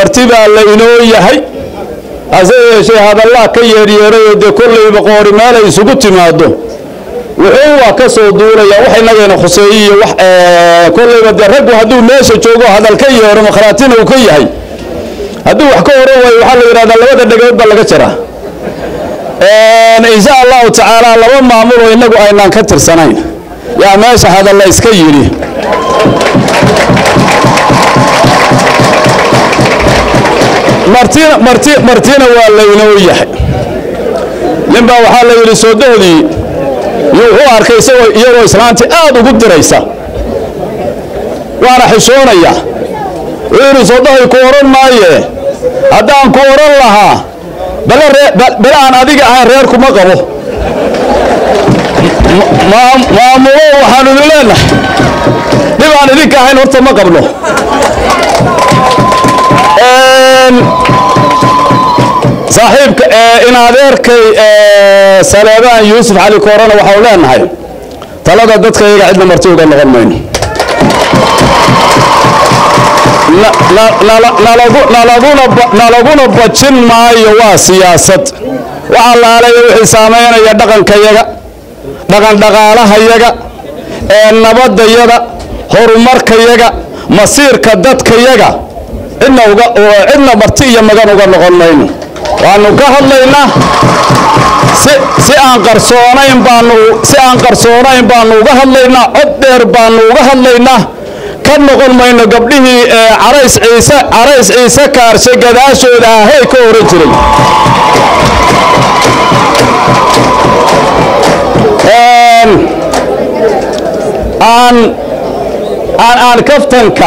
marti baa la inoo yahay hase yeeshee hadallaa ka yeeryeerayoo dee kollayba qoori meel ay isugu timaado wuxuu waa ka soo duulaya wax inagayna khuseeyiyo wax kollayba dee raggu hadduu meesha joogo hadal ka yeero makhraatina uu ka yahay hadduu wax ka oran waayo waxaa la yidhahdaa labada dhegood baa laga jaraa insha allahu tacaala laba maamuloo innagu aynaan ka tirsanayn yaa meesha hadalla iska yidhi martina marti martina waa laynoo yahay ninbaa waxaa la yidhi soodohdii wuxuu arkay isagoo iyagoo islaantii aad ugu diraysa waana xishoonaya wuxuu yidhi soodohay ku odhan maaye haddaan ku odhan lahaa bale aan adiga ahayn reer kuma qabo maamulo waxaanu idin leenahay dhib aan idinka ahayn horta ma qabno saaxiibka in adeerkay saleebaan yuusuf cali koorana waxau leenahay talada dadka iyaga cidna marti uga noqon mayno nalaguna bajin maayo waa siyaasad waxaa laalaya wixii saamaynaya dhaqankayaga dhaqan dhaqaalahayaga ee nabadayaga horumarkayaga masiirka dadkayaga cidna uga cidna marti iyo magan uga noqon mayno waanu ka hadlaynaa si aan qarsoonayn baanu si aan qarsoonayn baanu uga hadlaynaa cod dheer baanu uga hadlaynaa ka noqon mayno gabdhihii carays ciise carays ciise kaarshe gadaashooda ahey ka oran jiray aan aan aan kaftanka